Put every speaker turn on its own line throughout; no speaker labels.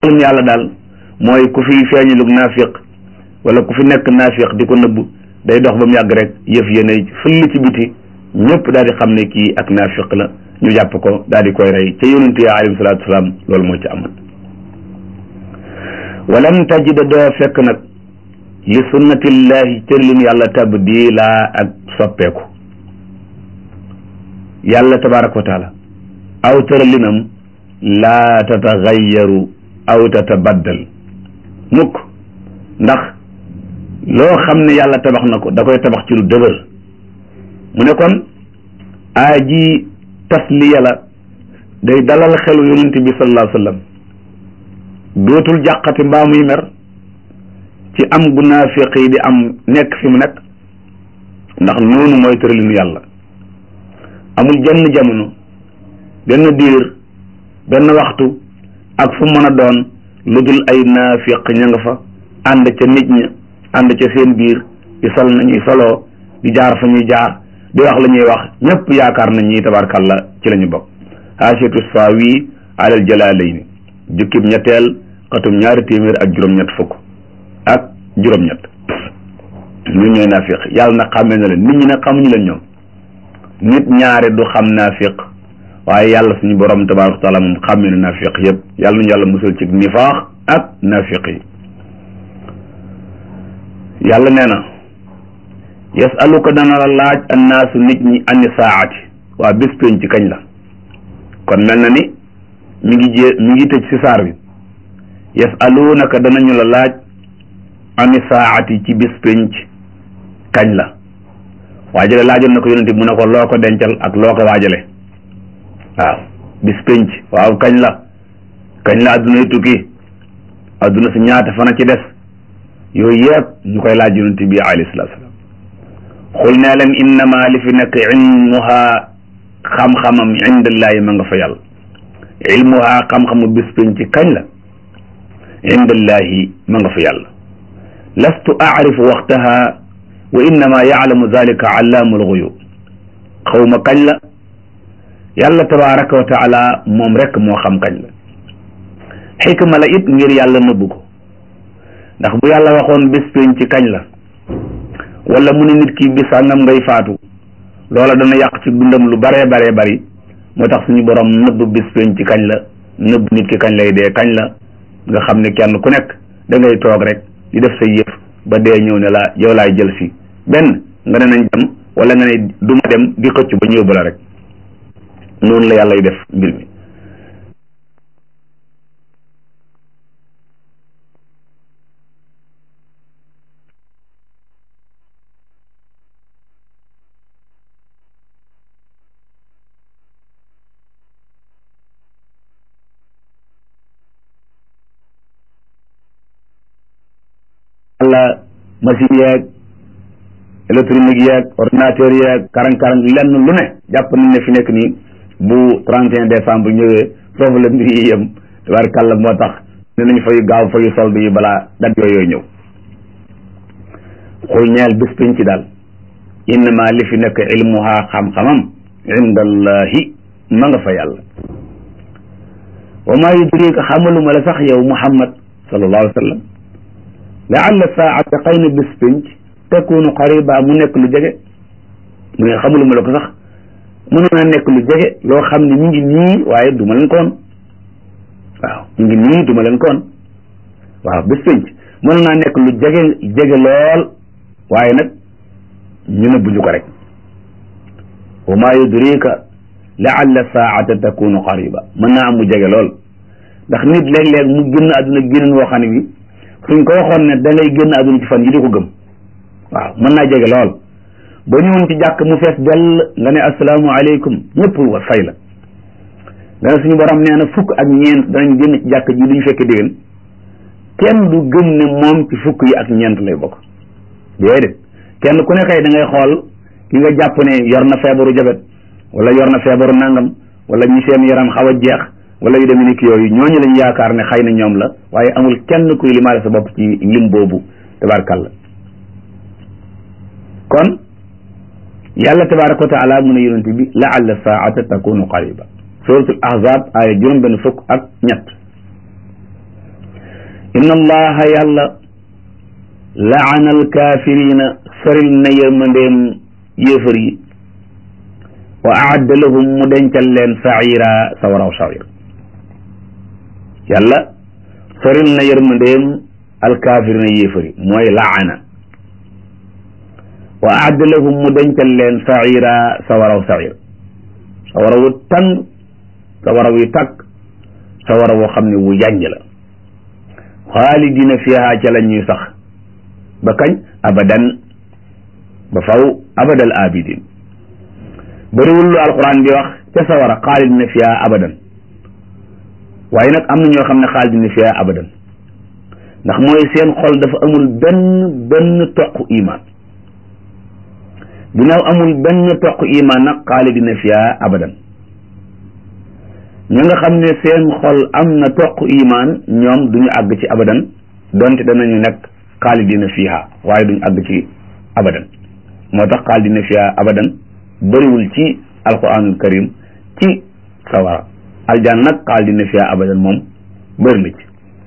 mbirum yàlla daal mooy ku fi feeñalug naafiq wala ku fi nekk naafiq di ko nëbb day dox ba mu yàgg rek yëf yéene fëll ci biti ñëpp daal di xam ne kii ak naafiq la ñu jàpp ko daal di koy rey ca yonent ya alayhi salaatu wasalaam loolu moo ci amoon walam tajida doo fekk nag li sunnatillahi cërlin yàlla tabdila ak soppeeku yàlla tabaraka wa taala aw tëralinam laa tatagayaru aw tatabaddal mukk ndax loo xam ne yàlla tabax na ko da koy tabax ci lu dëgër mu ne kon aa ji tasliya la day dalal xelu yonent bi sallallahu alayhi wa sallam dootul jàqati mbaa muy mer ci am gu naafiq yi di am nekk fi mu nekk ndax noonu mooy tëralinu yàlla amul jenn jamono benn diir benn waxtu ak fu mën a doon lu dul ay naafiq ña nga fa ànd ca nit ña ànd ca seen biir di sol nañuy soloo di jaar fa ñuy jaar di wax la ñuy wax ñëpp yaakaar nañ ñi tabarkàlla ci la ñu bokk haasiatu saawi alal jalaalayni jukkib ñetteel xatum ñaari téeméer ak juróom-ñett fukk ak juróom-ñett ñun ñooy naafiq yàlla nag xàmmee na leen nit ñi nag xamuñu leen ñoom nit ñaare du xam naafiq waaye yàlla suñu borom tabaaraka taala moom xàmmee na naafiq yëpp yàlla nañu yàlla musal ci nifaax ak naafiq yi yàlla nee na yasaluka dana la laaj annaasu nit ñi ani saati waa bés pénc ci kañ la kon mel na ni mi ngi jé mi ngi tëj si saar bi yasalunaka danañu la laaj ani saati ci bés pénc kañ la waajale laajoon na ko yonente mu ne ko loo ko dencal ak loo ko waajale waaw bis pénc waaw kañ la kañ la adduna yi tukki adduna si ñaata fana ci des yooyu yëpp ñu koy laaj yonente bi alayhi salaatu salaam xul nee leen innama li fi nekk ilmuha xam-xamam indallahi ma nga fa yàlla ilmuha xam-xamu bis pénc kañ la indallahi ma nga fa yàlla lastu aarifu waxtaha wa innama yaalamu dalika allaamul guyub xawma kañ la yàlla tabaraka wa taala moom rek moo xam kañ la xikma la it ngir yàlla nëbbu ko ndax bu yàlla waxoon bés pénc ci kañ la wala mu ne nit ki bis sàngam ngay faatu loola dana yàq ci dundam lu baree baree bari moo tax suñu borom nëbb bés pénc ci kañ la nëbb nit ki kañ lay dee kañ la nga xam ne kenn ku nekk da ngay toog rek di def say yëf ba dee ñëw ne la yow laay jël si benn nga ne nañ dem wala nga ne du ma dem di xëcc ba ñëw ba la rek noonu la yàlla yu def mbir mi wala machine yeeg électronique yeeg ordinateur yeeg karang-karang lenn lu ne jàpp nañ ne fi nekk nii bu 31 décembre ñëwee foofu la mbir yi yem tabaarkàlla moo tax ne nañ fay gaaw fayu solde yi balaa dat yooyu ñëw xul ñeel bés pénc ci daal innama li fi nekk ilmuha xam-xamam indallahi ma nga fa yàlla wa maa yudrika xamaluma la sax yow muhammad sallallahu alayhi wa sallam laalla saata xëy na bés pénc takunu qariba mu nekk lu jege mu ne xamuluma la ko sax mënoon naa nekk lu jege loo xam ne ñu ngi nii waaye duma leen koon waaw ñu ngi nii duma leen koon waaw bés pénc mënoon naa nekk lu jege jege lool waaye nag ñu ne buñu ko rek wa maa yudrika laalla saata takunu qariba mën naa am mu jege lool ndax nit léeg-léeg mu génn àdduna génn woo xam ne bi suñ ko waxoon ne da ngay génn àdduna ci fan yi di ko gëm waaw mën naa jege lool boo ñëwoon ci jàkk mu fees dell nga ne asalaamaaleykum ñëpp wa fay la nga ne suñu borom nee na fukk ak ñeent danañ génn ci jàkk ji duñu fekke déwén kenn du gëm ne moom ci fukk yi ak ñeent lay bokk déedéet kenn ku ne kay da ngay xool ki nga jàpp ne yor na feebaru jabet wala yor na feebaru nangam wala ñi seen yaram xaw a jeex wala yu demee ni ki yooyu ñooñu lañ yaakaar ne xëy na ñoom la waaye amul kenn kuy limaale sa bopp ci lim boobu tabaarkàlla kon yàlla tabaaraka wa taala mu ne yonente bi laalla saata takunu qariba suratul ahzab aaya juróom benn fukk ak ñett inna allaha yàlla laana alkaafirina soril na yërmandeem yéefar yi wa aadda lahum mu dencal leen saira sawaraw sawir yàlla soril na yërmandeem alkaafirina yéefar yi mooy laana wa aadda lahum mu dencal leen saira sawaraw sawir sawara wu tàng sawara wu tàkk sawara woo xam ne wu yànj la xaalidina fiha ca la ñuy sax ba kañ abadan ba faw abadal abidin bëriwul lu alquran bi wax ca sawara xaalidina fiha abadan waaye nag am na ñoo xam ne xaalidina fiha abadan ndax mooy seen xol dafa amul benn benn toq iman ginnaaw amul benn toq iman nag xaalidina fiha abadan ñi nga xam ne seen xol am na toq iman ñoom duñu àgg ci abadan donte danañu nekk xaalidina fiha waaye duñu àgg ci abadan moo tax xaalidina fiha abadan bëriwul ci alquranul karim ci sawara aljan nag xaalidina fiha abadan moom bëri na ci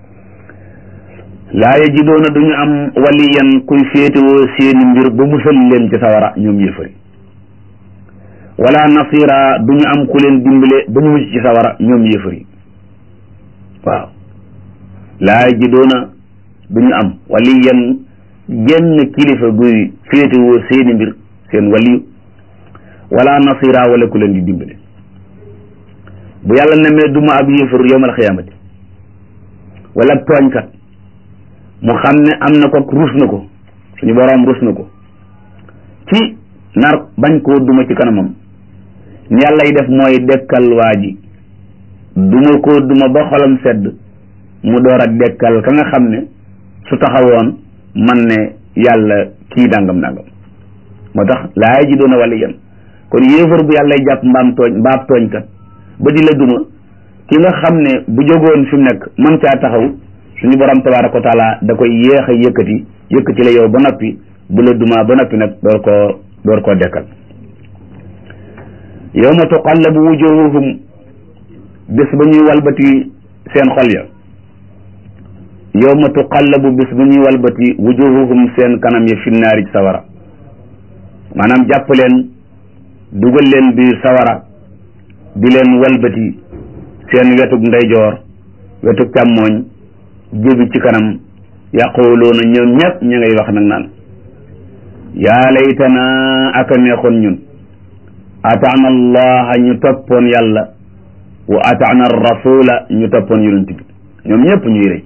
laa yajidoona duñu am waliyan kuy féetewoo seeni mbir ba musal leen ci sawara ñoom yëfari wala nasira duñu am ku leen dimbale ba ñu mucc ci sawara ñoom yëfari waaw laa yajidoona duñu am waliyan genn kilifa guy féetewoo seeni mbir seen waliyu wala nasira wala ku leen di dimbale bu yàlla nemee duma ab yëfar yowmal xiyaamati wala tooñkat mu xam ne am na ko rus na ko suñu boroom rus na ko ci nar bañ koo duma ci kanamam ni yàlla yi def mooy dekkal waa ji duma koo duma ba xolam sedd mu door a dekkal ka nga xam ne su taxawoon man ne yàlla kii dàngam dàngam moo tax laa ji doona wala yéen kon yéefar bu yàlla jàpp mbaam tooñ mbaab tooñkat ba di la duma ki nga xam ne bu jógoon fi mu nekk mën caa taxaw suñu borom tabaaraka wa taala da koy yéex a yëkkati yëkkati la yow ba noppi bu la duma ba noppi nag door koo door koo dekkal yawma tuqallabu wujuhuhum bis ba ñuy walbati seen xol ya yawma tuqallabu bis ba ñuy walbati wujuhuhum seen kanam ya fi naari sawara maanaam jàpp leen dugal leen biir sawara di leen walbati seen wetug ndeyjoor wetug càmmooñ jébi ci kanam yaquluuna ñoom ñëpp ñu ngay wax nag naan yaa laytana aka neexoon ñun ataana allaha ñu toppoon yàlla wa ataana rasula ñu toppoon yonent bi ñoom ñëpp ñuy rëcc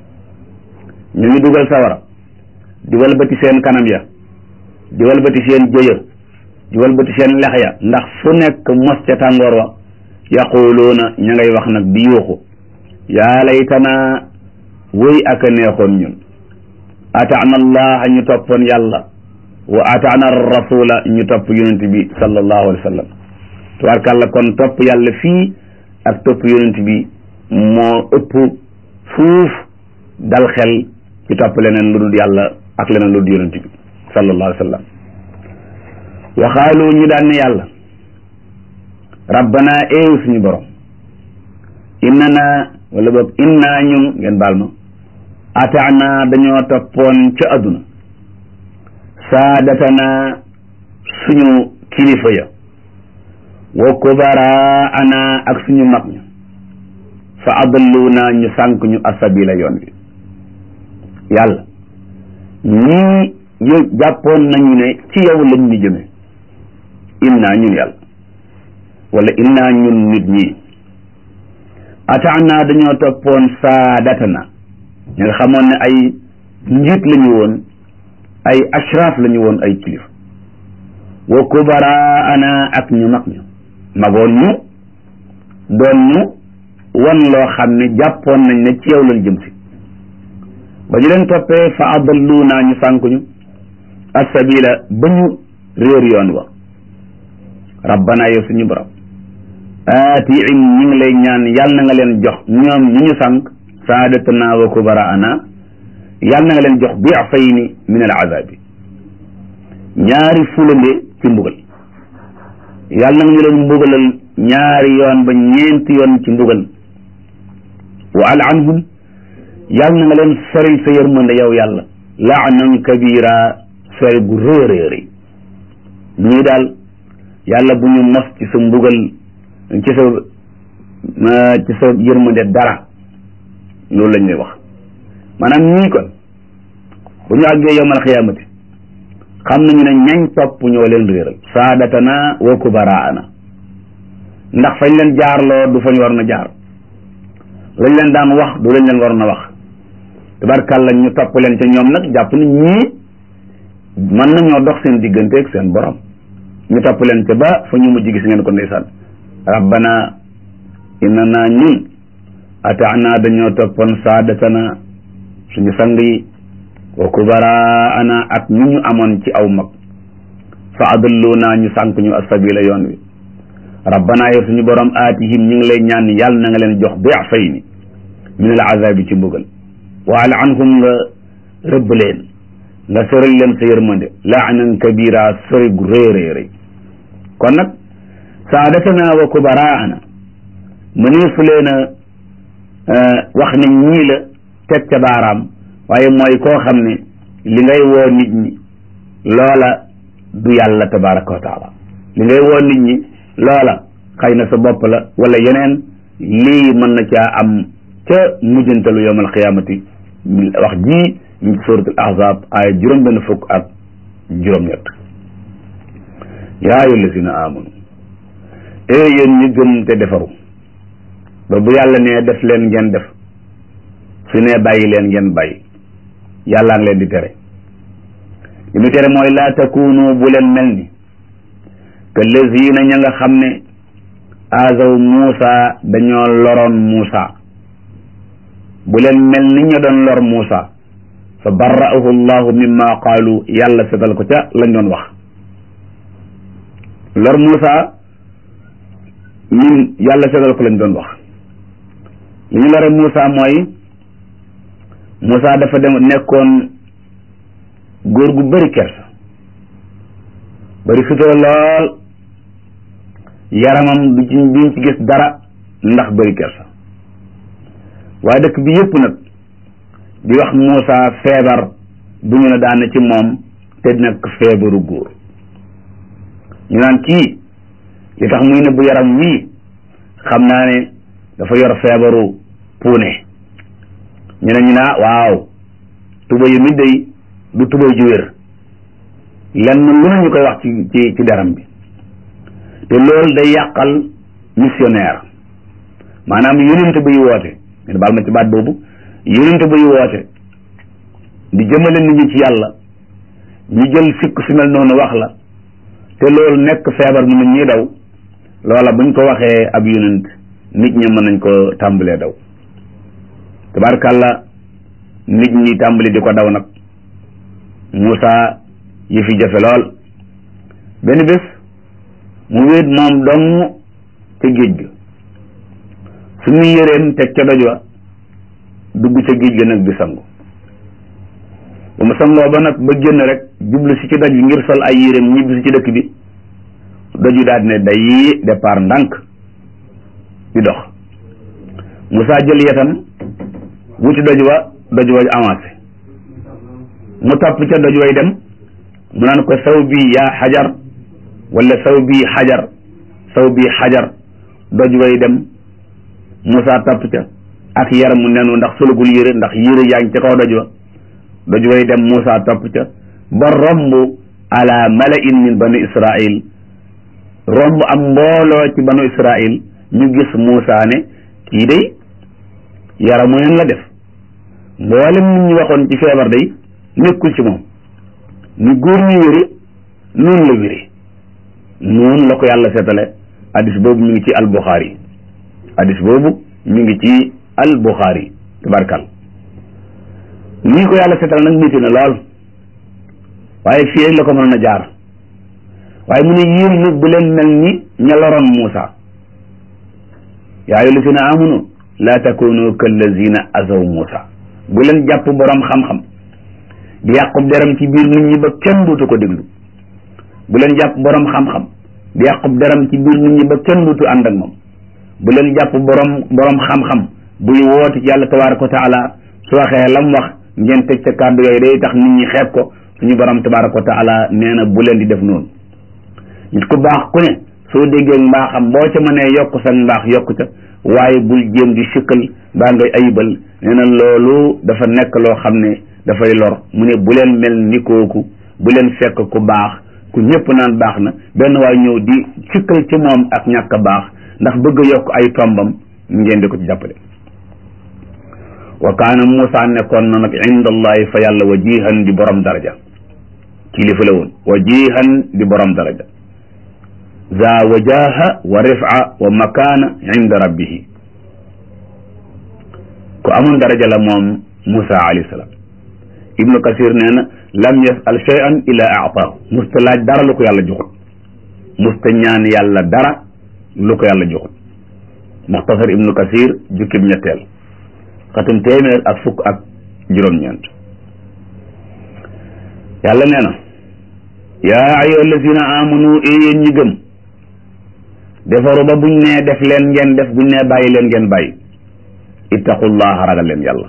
ñu ngi dugal sawara di walbati seen kanam ya di walbati seen jëya di walbati seen lex ya ndax fu nekk mos ca tàngoor wa yaquluuna ña ngay wax nag di yuuxu yaa laytana wëy ak a neexoon ñun ataana allaha ñu toppoon yàlla wa ataana rasula ñu topp yonent bi sallallahu alayhi wa sallam tubaarkàlla kon topp yàlla fii ak topp yonent bi moo ëpp fuuf dal xel ci topp leneen lu dul yàlla ak leneen lu dul yonent bi sallallahu alayhi wa sallam waxaalu ñu daan ne yàlla rabbana eew suñu borom innana wala boog inna ñun ngeen baal ma ataana dañoo toppoon ca adduna saadatana suñu kilifa ya wa kubara ana ak suñu mag ña fa adalluna ñu sànk ñu asabila yoon bi yàlla ñii yu jàppoon nañu ne ci yow lañ ñu jëme inna ñun yàlla wala inna ñun nit ñi ataana dañoo toppoon saadatana ñi nga xamoon ne ay njiit lañu woon ay ashraf lañu woon ay kilif wa kubara ana ak ñu mag ñu magoon ñu doon ñu wan loo xam ne jàppoon nañ ne ci yow lañ jëm si ba ñu leen toppee fa adallu naa ñu sànk ñu assabila ba ñu réer yoon wa rabbana yow suñu borom aatiim ñu ngi lay ñaan yàlla na nga leen jox ñoom ñi ñu sànk saadatana wa kubara ana yàlla na nga leen jox diafayni min al azabi ñaari fulande ci mbugal yàlla na nga ñu leen mbugalal ñaari yoon ba ñeenti yoon ci mbugal wa al anhum yàlla na nga leen soril sa yërmande yow yàlla laanan kabira sori gu rëy rëy rëy ñii daal yàlla bu ñu mos ci sa mbugal ci sa ci sa yërmande dara loolu lañ lay wax maanaam ñii kon bu ñu àggee yowmal xiyaamati xam nañu ne ñañ topp ñoo leen réeral saadatana wa kubaraana ndax fañ leen jaarloo du fañ war na jaar lañ leen daan wax du lañ leen war na wax tabarkàlla ñu topp leen ca ñoom nag jàpp ni ñii mën nañoo dox seen digganteeg seen borom ñu topp leen ca ba fa ñu mujj gis ngeen ko ndeysaan rabbana innana ñun ataana dañoo toppoon saadatana suñu sang yi wa kubaraana ak ñu ñu amoon ci aw mag fa adalluna ñu sànk ñu asabila yoon wi rabbana yow suñu borom aatihim ñu ngi lay ñaan yàlla na nga leen jox di'fayni min al azabi ci mbugal wa al'anhum nga rëbb leen nga sëral leen sa yërmande laanan kabira sori gu rëy rëy rëy kon nag saadatana wa kubaraana mëneesu leen a wax ne ñii la teg ca baaraam waaye mooy koo xam ne li ngay woo nit ñi loola du yàlla tabaraka wa taala li ngay woo nit ñi loola xëy na sa bopp la wala yeneen lii mën na caa am ca mujjantalu yawmal xiyaamati wax ji ñu ci suratul ahzab ay juróom benn fukk ak juróom-ñett yaa ayyuha allazina amanu ee yéen ñi gëm te defaru ba bu yàlla nee def leen ngeen def su nee bàyyi leen ngeen bàyyi yàllaa ngi leen di tere li mu tere mooy laa takunu bu leen mel ni que lazina ña nga xam ne azaw Muusa dañoo loroon Muusa bu leen mel ni ña doon lor Muusa fa barra'ahu llahu mimma qaalu yàlla setal ko ca lañ doon wax lor Muusa ñun yàlla setal ko lañ doon wax li ñu lore Muusa mooy Muusa dafa dem nekkoon góor gu bëri kersa bëri sutura lool yaramam du ci duñ ci gis dara ndax bëri kersa waaye dëkk bi yëpp nag di wax Muusa feebar bu ñu ne daana ci moom te nekk feebaru góor ñu naan kii li tax muy ne bu yaram wii xam naa ne dafa yor feebaru puune ñu ne ñu naa waaw tuba yi mi day du tuba ju wér lenn lu ne ñu koy wax ci ci ci deram bi te loolu day yàqal missionnaire maanaam yonent buy woote ngeen baal ma ci baat boobu yonent buy woote di jëmale nit ñi ci yàlla ñu jël sikk su mel noonu wax la te loolu nekk feebar mu nit ñi daw loola buñ ko waxee ab yonent nit ñi mën nañ ko tàmbalee daw tabarkàlla nit ñi tàmbali di ko daw nag Moussa yi fi jafe lool benn bés mu wéet moom dong ca géej ga su muy yëreem teg ca doj wa dugg ca géej ga nag di sangu ba mu sangoo ba nag ba génn rek jublu si ci doj bi ngir sol ay yéreem ñibbi si ci dëkk bi doju daal ne day départ ndànk di dox Moussa jël yetam wuti doj wa doj wa avancé mu topp ca doj way dem mu naan ko saw bii yaa xajar wala saw bii xajar saw bii xajar doj way dem Moussa topp ca ak yaramu nenu ndax solugul yére ndax yére yaa ngi ca kaw doj wa doj way dem Moussa topp ca ba romb ala malain min banu Israil romb am mbooloo ci banu Israil ñu gis Moussa ne kii day yaramu nen la def mboolem nit ñi waxoon ci feebar day nekkul ci moom ni góor ñu wéri noonu la wéri noonu la ko yàlla seetale hadis boobu mi ngi ci albuxaari hadis boobu mi ngi ci albuxaari tabarkal nii ko yàlla seetale nag métti na lool waaye fii rek la ko mënoon a jaar waaye mu ne yéen nag bu leen mel ni ña loroon Muusa yaa ayyuha llazina amanu laa takunu kallazina azaw Muusa bu leen jàpp borom xam-xam di yàqub deram ci biir nit ñi ba kenn dootu ko déglu bu leen jàpp borom xam-xam di yàqub deram ci biir nit ñi ba kenn dootu ànd ak moom bu leen jàpp borom borom xam-xam buy woote ci yàlla tabaraka wa taala su waxee lam wax ngeen teg ca kàddu yooyu day tax nit ñi xeeb ko suñu borom tabaraka wa taala nee na bu leen di def noonu nit ku baax ku ne soo déggee mbaaxam boo ca mënee yokk sa mbaax yokk ca waaye bul jéem di sikkal mbaa ngay ayibal nee na loolu dafa nekk loo xam ne dafay lor mu ne bu leen mel ni kooku bu leen fekk ku baax ku ñëpp naan baax na benn waay ñëw di sikkal ci moom ak ñàkk baax ndax bëgg a yokk ay tombam ngeen di ko ci jàppale wa kaana Muusa nekkoon na nag inda allahi fa yàlla wajihan di borom daraja kilifa la woon wajihan di borom daraja za wajaha wa rifa wa makaana inda rabbihi ku amoon daraja la moom Muusa alayhi salaam ibnu kasir nee na lam yasal shay'an illa aataahu musta laaj dara lu ko yàlla joxut musta ñaan yàlla dara lu ko yàlla joxut muxtasar ibnu kasir jukkib ñetteel xatum téeméer ak fukk ak juróom-ñeent yàlla nee na yaa ayyuha allazina amanu e yéen ñi gëm defaru ba buñ nee def leen ngeen def buñ nee bàyyi leen ngeen bàyyi ittaqullaha ragal leen yàlla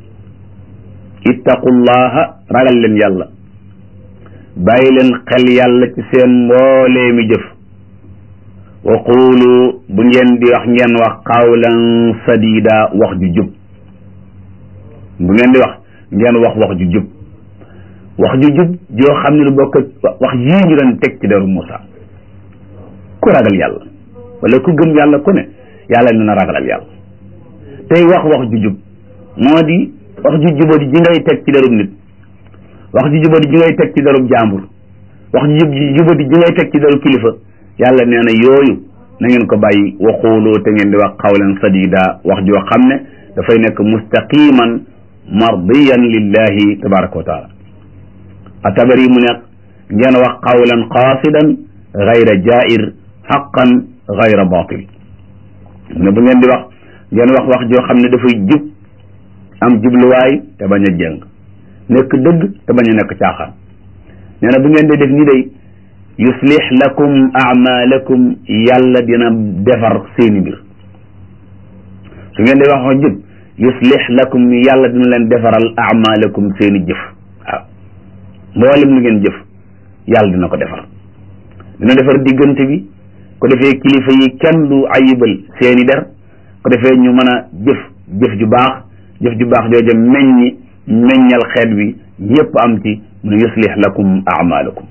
ittaqullaha ragal leen yàlla bàyyi leen xel yàlla ci seen mboolee mi jëf wa quulu bu ngeen di wax ngeen wax qawlan sadida wax ju jub bu ngeen di wax ngeen wax wax ju jub wax ju jub joo xam ne lu bokk wax yii ñu doon teg ci deru Moussa ku ragal yàlla wala ku gëm yàlla ku ne yàlla dina ragalal yàlla tey wax wax ju jub moo di wax ju jubadi ji ngay teg ci derub nit wax ju jubadi ji ngay teg ci derub jàmbur wax ju jubadi ji ngay teg ci derub kilifa yàlla nee na yooyu na ngeen ko bàyyi waxuuloo te ngeen di wax qawlan sadida wax joo xam ne dafay nekk mustaqiman mardiyan lillahi tabaraka wa taala atabari mu nekk ngeen wax qawlan qaasidan gayra jair xaqan gayra batil ne bu ngeen di wax ngeen wax wax joo xam ne dafay jub am jubluwaay te bañ a jëng nekk dëgg te bañ a nekk caaxaan nee na bu ngeen di def ni day yuslix lakum amalakum yàlla dina defar seeni mbir su ngeen di wax wax jub yuslix lakum yàlla dina leen defaral amalakum seeni jëf waaw mboolem lu ngeen jëf yàlla dina ko defar dina defar diggante bi ko defee kilifa yi kenn du ayibal seeni der ko defee ñu mën a jëf jëf ju baax jëf ju baax jooja meññi meññal xeet bi yépp am ci mu ne yuslix lakum amalakum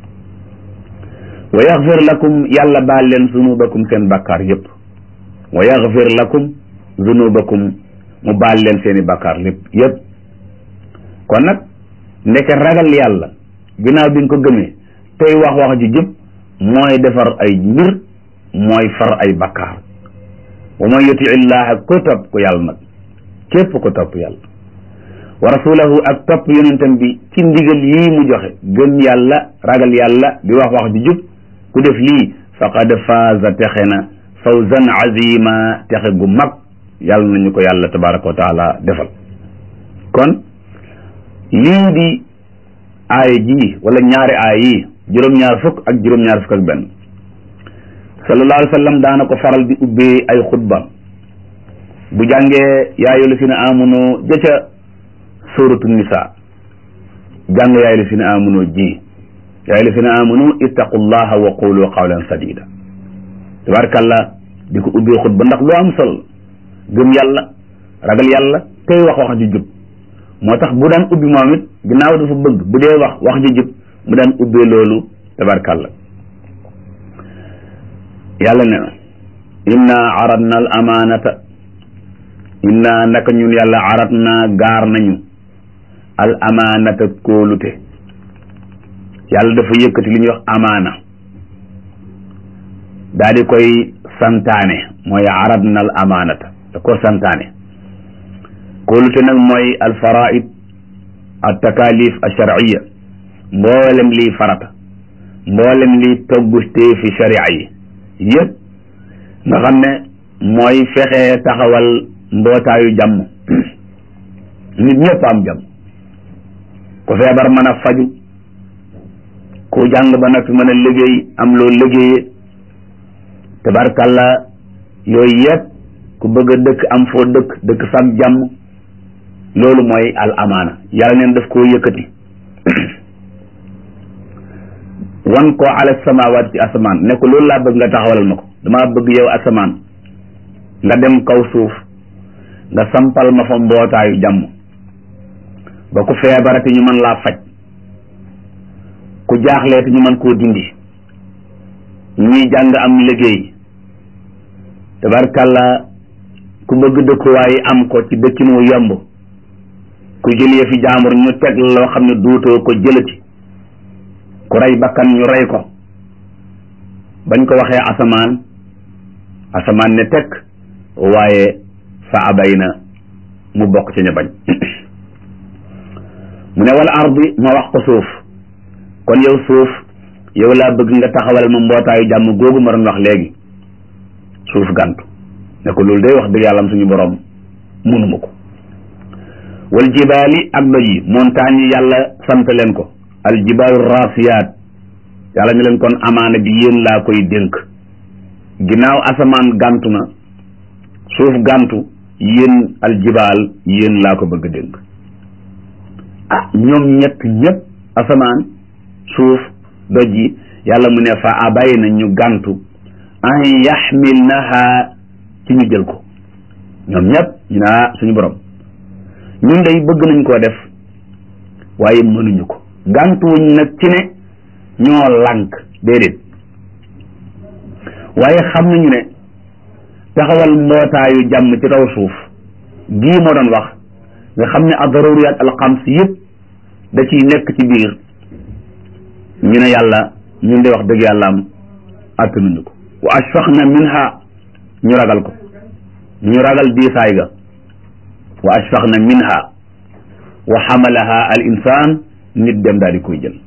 wa yaxfir lakum yàlla baal leen zunubakum seen bakkaar yépp wa yaxfir lakum zunubakum mu baal leen seeni bakkaar lépp yépp kon nag ndeke ragal yàlla ginnaaw bi nga ko gëmee tey wax wax ju jub mooy defar ay mbir mooy far ay bakkaar wa man yuti illaha ko topp ko yàlla nag képp ko topp yàlla wa rasulahu ak topp yonentam bi ci ndigal yii mu joxe gëm yàlla ragal yàlla di wax wax ju jub ku def lii faqad faaza texe na fawzan azima texe gu mag yàlla nañu ko yàlla tabaraka wa taala defal kon lii di aaya ji wala ñaari aaya yi juróom-ñaar fukk ak juróom-ñaar fukk ak benn sallallahu alayhi wa sallam daana ko faral di ubbee ay xutba bu jàngee yaayu la si na amunoo jëca suratu nisa jàng yaayu la si na amunoo ji yaayu la si na amunoo ittaqullaha wa qulu qawlan sadida tabarakallah di ko ubbee xutba ndax lu am solo gëm yàlla ragal yàlla tey wax wax ju jub moo tax bu daan ubbi moom it ginnaaw dafa bëgg bu dee wax wax ju jub mu daan ubbee loolu tabarkàlla yàlla ne na inna aradna al amaanata inna naka ñun yàlla aradna gaar nañu al amaanata kóolute yàlla dafa yëkkati li ñuy wax amaana daa di koy santaane mooy aradna al amaanata da ko santaane kóolute nag mooy al faraid al takalif al sharciya mboolem liy farata mboolem liy toggustee fi sharia yi yëpp nga xam ne mooy fexe taxawal mbootaayu jàmm nit ñëpp am jàmm ku feebar mën a faju ku jàng ba nag mën a liggéey am loo liggéeyee tabarkalla yooyu yëpp ku bëgg a dëkk am foo dëkk dëkk fag jàmm loolu mooy al amaana yàlla neen daf koo yëkkati wan ko ala samawaat ci asamaan ne ko loolu laa bëgg nga taxawalal ma ko damaa bëgg yow asamaan nga dem kaw suuf nga sampal ma fa mbootaayu jàmm ba ku feebarati ñu mën laa faj ku jaaxleeti ñu mën koo dindi ñuy jàng am liggéey tabarkàlla ku bëgg dëkkuwaay am ko ci dëkkin wu yomb ku jëlee fi jaamur ñu teg loo xam ne duutoo ko jëlati ku rey bakkan ñu rey ko bañ ko waxee asamaan asamaan ne teg waaye fa abay na mu bokk ci ña bañ mu ne wala ardi ma wax ko suuf kon yow suuf yow laa bëgg nga taxawal ma mbootaayu jàmm googu ma doon wax léegi suuf gàntu ne ko loolu day wax dëgg yàlla am suñu borom mënuma ko wal jibaali ak doj yi montagne yi yàlla sant leen ko al jibaalu rasiyaat yàlla ne leen kon amaana bi yéen laa koy dénk ginnaaw asamaan gàntu na suuf gàntu yéen al jibaal yéen laa ko bëgg dénk ah ñoom ñett ñëpp asamaan suuf doj yi yàlla mu ne fa abay na ñu gàntu an yaxmilnaha ci ñu jël ko ñoom ñëpp ñu ne ah suñu borom ñun day bëgg nañ koo def waaye mënuñu ko gàntuwuñ nag ci ne ñoo lànk déedéet waaye xam nañu ne taxawal mbootaayu jàmm ci kaw suuf gii moo doon wax nga xam ne ad-daruriyat al-xams yëpp da ciy nekk ci biir ñu ne yàlla ñun de wax dëgg yàlla am attanuñu ko wa ashfaqna minha ñu ragal ko ñu ragal diisaay ga wa ashfaqna minha wa xamalaha al insaan nit dem daal di koy jël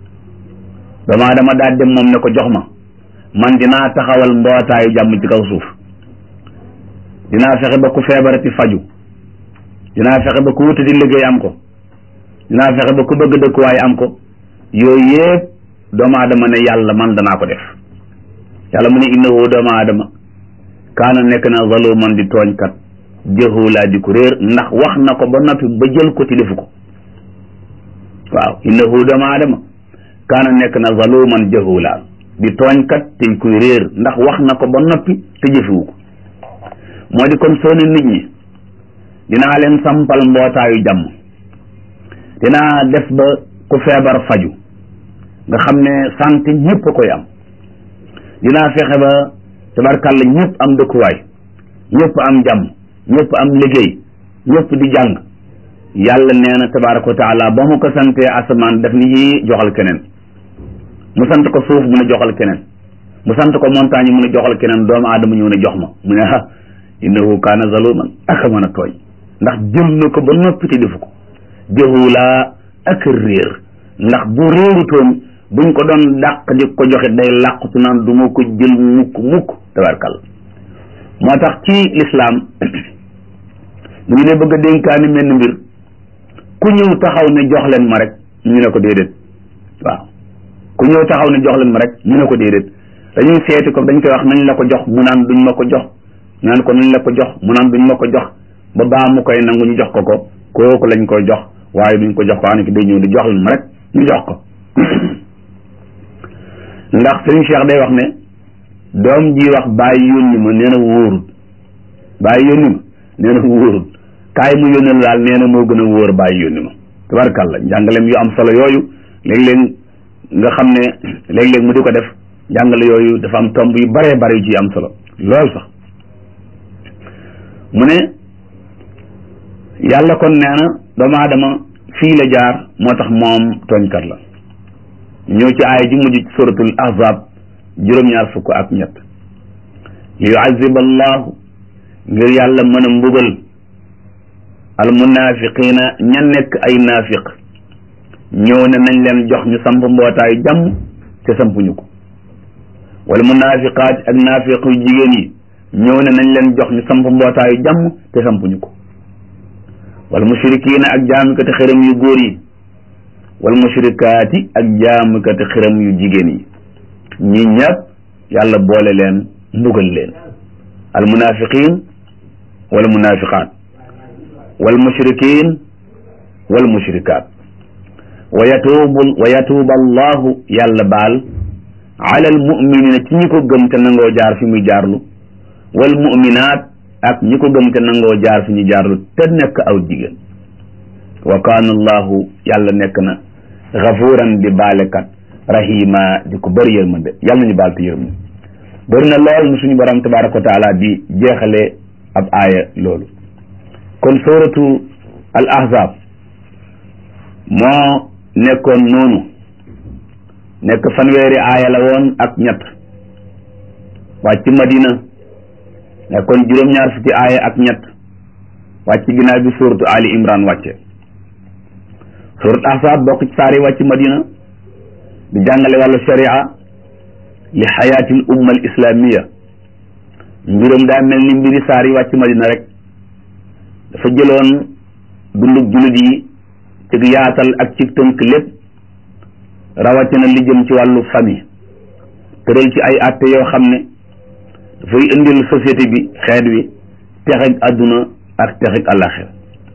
damaa dama daal dem moom ne ko jox ma man dinaa taxawal mbootaayu jàmm ci kaw suuf dinaa fexe ba ku feebarati faju dinaa fexe ba ku wutati liggéey am ko dinaa fexe ba ku bëgg dëkkuwaay am ko yooyu yëpp doomu aadama ne yàlla man danaa ko def yàlla mu ne innahu doomu aadama kaana nekk na zaluman di tooñkat jahula di ko réer ndax wax na ko ba noppi ba jël ko ti defu ko waaw innahu doomu aadama kaana nekk na zaluman jahula di tooñkat te kuy réer ndax wax na ko ba noppi te jëfewu ko moo di kon soo ne nit ñi dinaa leen sampal mbootaayu jàmm dinaa def ba ku feebar faju nga xam ne santé ñëpp a koy am dinaa fexe ba tabarkàlla ñëpp am dëkkuwaay ñëpp am jàmm ñëpp am liggéey ñëpp di jàng yàlla nee na tabaraka wa taala ba mu ko santee asamaan daf ni yi joxal keneen mu sant ko suuf mu ne joxal keneen mu sant ko montagne mu ne joxal keneen doomu aadama ñëw ne jox ma mu ne ah innahu kaana zaluman aka mën a tooñ ndax jël na ko ba noppi te defu ko jahula ak réer ndax bu réerutoon buñ ko doon dàq di ko joxe day làqutu naan du ma ko jël mukk mukk tabarkal moo tax ci lislaam bu ñu ne bëgg a dénkaani menn mbir ku ñëw taxaw ne jox leen ma rek ñu ne ko déedéet waaw ku ñëw taxaw ne jox leen ma rek ñu ne ko déedéet dañuy seeti ko dañ koy wax nañ la ko jox mu naan duñ ma ko jox ñu naan ko nañ la ko jox mu naan duñ ma ko jox ba baa mu koy nangu ñu jox ko ko kooku lañ koy jox waaye duñ ko jox ko ana ki day ñëw di jox leen ma rek ñu jox ko ndax sëriñ Cheikh day wax ne doom ji wax bàyyi yónni ma nee na wóorut bàyyi yónni ma nee na wóorut kaay mu yónnal daal nee na moo gën a wóor bàyyi yónni ma tabarkàlla njàngaleem yu am solo yooyu léeg-léeg nga xam ne léeg-léeg mu di ko def njàngale yooyu dafa am tomb yu baree bare yu ci am solo lool sax mu ne yàlla kon nee na doomu aadama fii la jaar moo tax moom tooñkat la ñëw ci aaya ji mujj suratul ahzab juróom-ñaar fukk ak ñett li yuazib allahu ngir yàlla mën a mbugal al munafiqina ña nekk ay naafiq ñëw ne nañ leen jox ñu samp mbootaayu jàmm te sampuñu ko wala munafiqaat ak naafiq yu jigéen yi ñëw ne nañ leen jox ñu samp mbootaayu jàmm te sampuñu ko wala mushrikiina ak jaamukati xërëm yu góor yi wal mushrikaati ak jaamukati xërëm yu jigéen yi ñi ñëpp yàlla boole leen mbugal leen al munafiqin wala munafiqaat wal mushrikin wal mushrikaat wa yatuubu wa yatuuba allahu yàlla baal ala al muminina ci ñi ko gëm te nangoo jaar fi muy jaarlu wal muminaat ak ñi ko gëm te nangoo jaar fi ñu jaarlu te nekk aw jigéen wa kaana allahu yàlla nekk na gafuuran di baalekat rahima di ko bëri yërmande yàlla nañu baal te yërmande bëri na lool nu suñu borom tabaraka wa taala di jeexale ab aaya loolu kon suratu al ahzab moo nekkoon noonu nekk fanweeri aaya la woon ak ñett wàcc madina nekkoon juróom-ñaar fukki aaya ak ñett wàcc ginnaaw bi suratu ali imran wàcce surat ahzab bokk ci saari wàcc madina di jàngale wàllu sharia li xayaatil umma al islamiya mbiram daa mel ni mbiri saar yi wàcc madina rek dafa jëloon dundug jullit yi ci yaatal ak ci tënk lépp rawatina li jëm ci wàllu famille tëral ci ay àtte yoo xam ne dafay indil société bi xeet wi texeg àdduna ak texeg àllaxir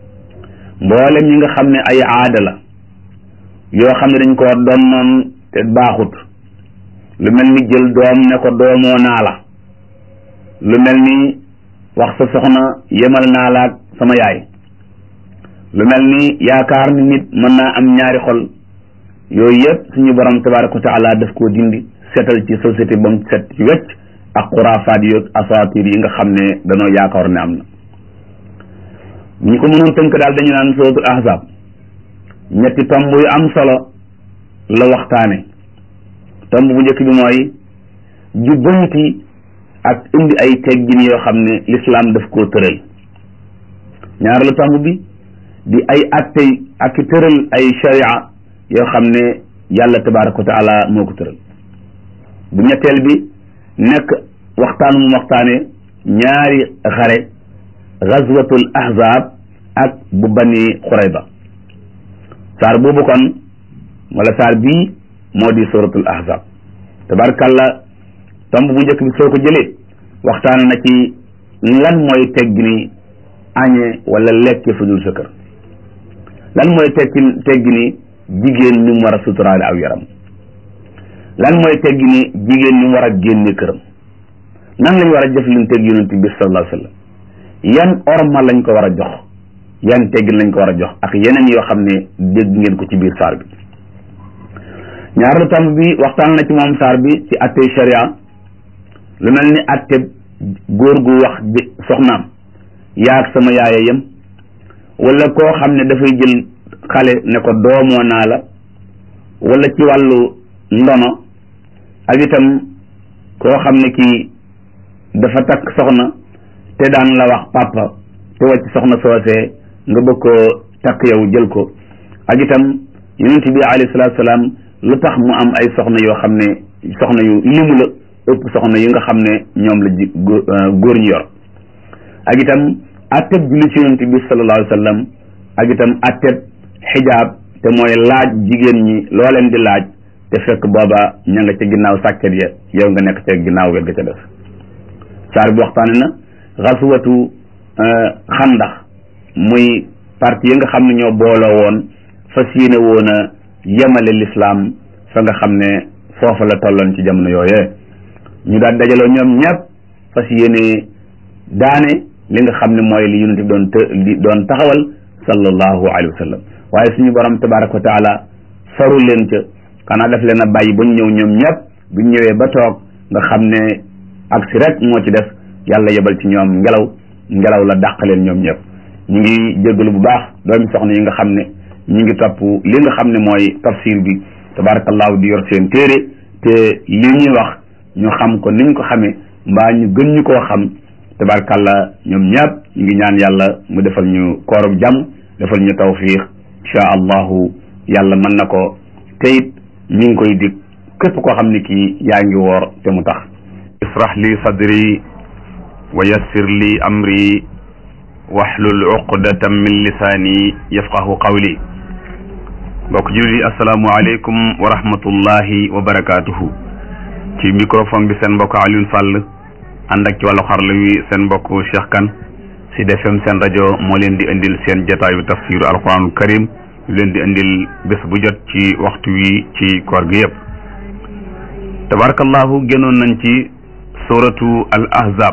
mboolem ñi nga xam ne ay aada la yoo xam ne dañ ko doon noon te baaxut lu mel ni jël doom ne ko doomoo naa la lu mel ni wax sa soxna yemal naa la ak sama yaay lu mel ni yaakaar ni nit mën naa am ñaari xol yooyu yëpp suñu borom tabaraka wa taala daf koo dindi setal ci société ba mu set ci wecc ak xuraafaat yi asaatir yi nga xam ne danoo yaakaar ne am na ñu ko mënoon tënk daal dañu naan suratul ahzab ñetti tomb yu am solo la waxtaane tomb bu njëkk bi mooy jubbanti ak indi ay teggin yoo xam ne lislaam daf koo tëral ñaareelu tomb bi di ay attey ak tëral ay sharia yoo xam ne yàlla tabaraka wa taala moo ko tëral bu ñetteel bi nekk waxtaan mu waxtaane ñaari xare gazwatul ahzab ak bu bani xurayba saar boobu kon wala saar bii moo di suratul ahzab tabarakàllah tomb bu njëkk bi soo ko jëlee waxtaan na ci lan mooy teggini añe wala lekke fu dul sa kër lan mooy tekki teggini jigéen ni mu war a suturaale aw yaram lan mooy teggini jigéen ni mu war a génne këram nan lañ war a jëflanteeg yonent bi sallallahu alayhi wa sallam yan orma lañ ko war a jox yan teggin lañ ko war a jox ak yeneen yoo xam ne dégg ngeen ko ci biir saar bi ñaareelu tomb bi waxtaan na ci moom saar bi ci atte sharia lu mel ni atte góor gu wax soxnaam yaag sama yaaya yem wala koo xam ne dafay jël xale ne ko doomoo naa la wala ci wàllu ndono ak itam koo xam ne kii dafa takk soxna te daan la wax papa te wàcc soxna soosee nga bëgg koo takk yow jël ko ak itam yonent bi alayhi salaatu salaam lu tax mu am ay soxna yoo xam ne soxna yu limu la ëpp soxna yi nga xam ne ñoom la ji góor ñu yor ak itam atteb julli ci yonent bi sallallahu alayhi wa sallam ak itam atteb xijaab te mooy laaj jigéen ñi loo leen di laaj te fekk booba ña nga ca ginnaaw sàkket ya yow nga nekk ca ginnaaw wet ga ca def saar bi waxtaane na xasuwatu xandax muy parti yi nga xam ne ñoo booloo woon fas yéene woon a yemale lislaam fa nga xam ne foofa la tolloon ci jamono yooyee ñu daal dajaloo ñoom ñëpp fas yéene daane li nga xam ne mooy li yonent bi doon të li doon taxawal sallallahu alayhi wa sallam waaye suñu borom tabaraka wa taala faru leen ca xanaa daf leen a bàyyi ba ñu ñëw ñoom ñëpp bu ñu ñëwee ba toog nga xam ne ak si rek moo ci def yàlla yebal ci ñoom ngelaw ngelaw la dàq leen ñoom ñëpp ñu ngi jéggalu bu baax doomi soxna yi nga xam ne ñu ngi topp li nga xam ne mooy tafsir bi tabarakallahu di yor seen téere te li ñuy wax ñu xam ko niñ ko xamee mbaa ñu gën ñu koo xam tabarakallah ñoom ñëpp ñu ngi ñaan yàlla mu defal ñu koorub jàmm defal ñu tawfiq insha allahu yàlla mën na ko te it ñu ngi koy dig képp koo xam ne kii yaa ngi woor te mu tax israh li sadri wa yassir li amri wahlul uqdatan min lisaani yafqahu qawli mbokk jullit yi asalaamu aleykum wa rahmatullahi wa barakaatuhu ci microphone bi seen mbokk Alioune Sall ànd ak ci wàllu xarala wi seen mbokk Cheikh Kane Sud FM seen rajo moo leen di indil seen jataayu tafsiru alquranul karim yu leen di indil bés bu jot ci waxtu wi ci koor gi yëpp tabarakallahu génnoon nañ ci suratu al ahzab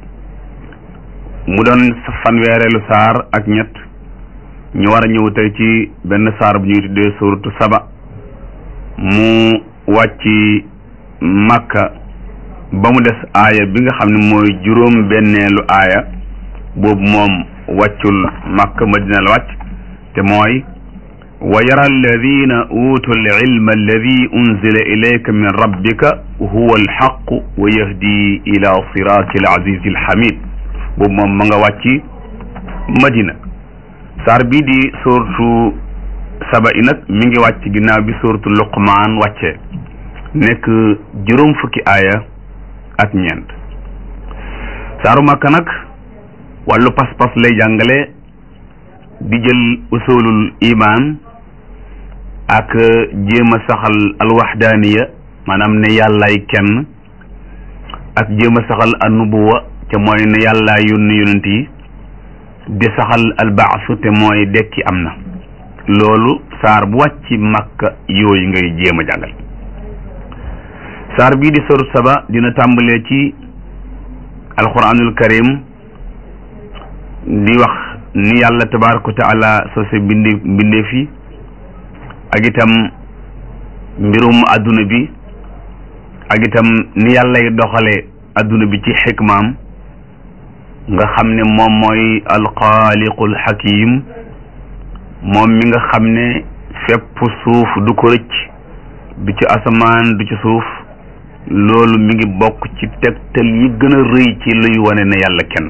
mu doon fanweereelu saar ak ñett ñu war a ñëw tey ci benn saar bu ñuy tuddee suratu saba mu wàcc màkka ba mu des aaya bi nga xam ne mooy juróom benneelu aaya boobu moom wàccul màkka madina la wàcc te mooy wa yara alladina utu alilma alladi unzila ilayka min rabbika huwa alxaqu wa yahdi ila sirati alazizi alhamid boobu moom ma nga wàcc madina saar bii di suratu saba i nag mi ngi wàcc ginnaaw bi suratu luqmaan wàccee nekk juróom fukki aaya ak ñeent saaru màkka nag wàllu pas-pas lay jàngale di jël usulul iman ak jéem a saxal alwaxdaaniya maanaam ne yàllaay kenn ak jéem a saxal annubuwa te mooy ne yàllaay yónni yonent yi di saxal albaasu te mooy dekki am na loolu saar bu wàcc makka yooyu ngay jéem a jàngal saar bii di sorut saba dina tàmbalee ci alquranul karim di wax ni yàlla tabaraka wa taala sose bindi mbindeef yi ak itam mbirum adduna bi ak itam ni yàllay doxale adduna bi ci xikmaam nga xam ne moom mooy alxaaliqul xakim moom mi nga xam ne fépp suuf du ko rëcc du ci asamaan du ci suuf loolu mi ngi bokk ci tegtal yi gën a rëy ci luy wane ne yàlla kenn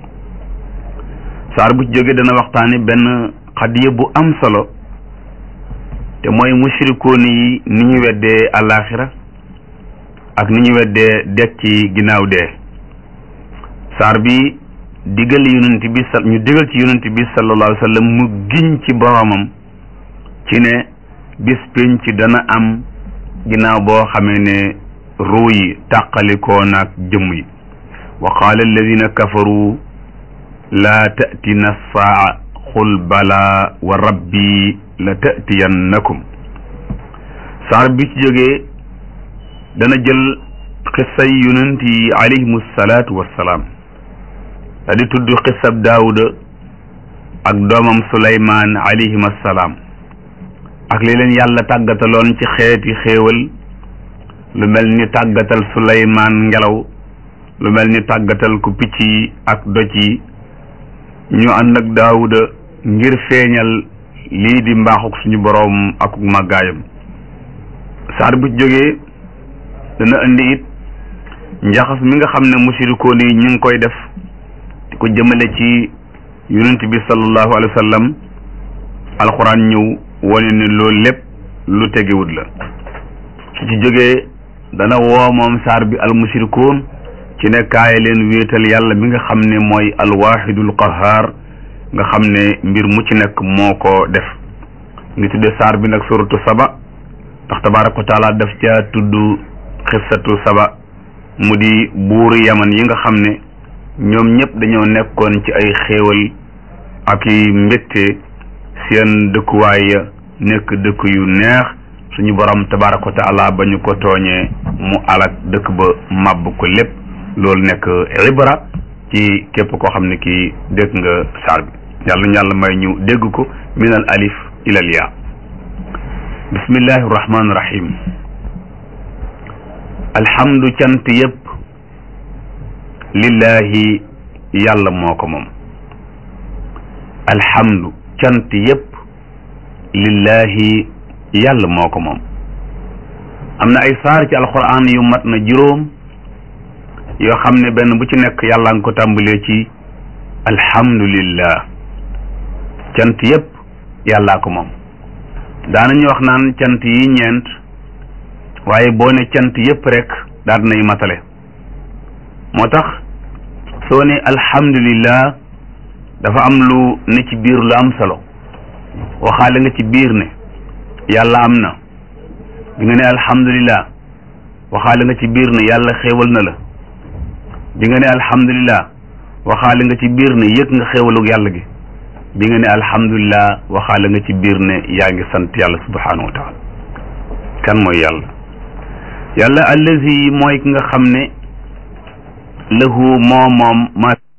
saar bu ci jógee dana waxtaane benn xadiya bu am solo te mooy mushrikoon yi ni ñu weddee àllaaxira ak ni ñu weddee dekki ginnaaw dee saar bi digal yonent bi sa ñu digal ci yonent bi sallallahu alayhi wa sallam mu giñ ci boromam ci ne bis pénc dana am ginnaaw boo xamee ne ruu yi tàqalikoo naag jëmm yi wa qaala alladina kafaru laa tatina saa xul bala wa rabbi la tatiyannakum saar bi ci jógee dana jël xissay yonent yi alayhimu salaatu wassalaam da di tudd xissab daawuda ak doomam suleymaan alayhim assalaam ak li leen yàlla tàggataloon ci xeeti xéewal lu mel ni tàggatal suleymaan ngelaw lu mel ni tàggatal ku picc yi ak doj yi ñu ànd ak daawuda ngir feeñal lii di mbaaxuk suñu boroom ak màggaayam saar bu jógee dana indi it njaxas mi nga xam ne musirikoon yi ñu ngi koy def di ko jëmale ci yonent bi sallallahu alayhi wa sallam alxuraan ñëw wane ne loolu lépp lu tegewut la su ci jógee dana woo moom saar bi al musirikoon ci ne kaay leen wéetal yàlla mi nga xam ne mooy alwaxidul qahaar nga xam ne mbir mu ci nekk moo ko def ngi tudde saar bi nag suratu saba ndax tabaraka wa taala daf ca tudd xissatu saba mu di buuru yaman yi nga xam ne ñoom ñëpp dañoo nekkoon ci ay xéewal ak i mbégte seen dëkkuwaay ya nekk dëkk yu neex suñu borom tabaraka wa taala ba ñu ko tooñee mu alak dëkk ba màbb ko lépp loolu nekk ibra ci képp koo xam ne kii dégg nga saar bi yàlla ñu yàlla may ñu dégg ko min al alif ila al yaa bismillahi rahmaani rahim alhamdu cant yépp lillahi yàlla moo ko moom alhamdu cant yépp lillahi yàlla moo ko moom am na ay saar ci alquran yu mat na juróom yoo xam ne benn bu ci nekk yàlla nga ko tàmbalee ci alhamdulillah cant yépp yàllaa ko moom daanañu wax naan cant yi ñeent waaye boo ne cant yépp rek daal nay matale moo tax soo ne alhamdulillah dafa am lu ne ci biir lu am solo waxaale nga ci biir ne yàlla am na bi nga ne alhamdulillah waxaale nga ci biir ne yàlla xéewal na la bi nga ne alhamdulillah waxaale nga ci biir ne yëg nga xéewalug yàlla gi bi nga ne alhamdulilah waxaale nga ci biir ne yaa ngi sant yàlla subhanahu wa taala kan mooy yàlla yàlla allazi mooy ki nga xam ne lahu moo moom ma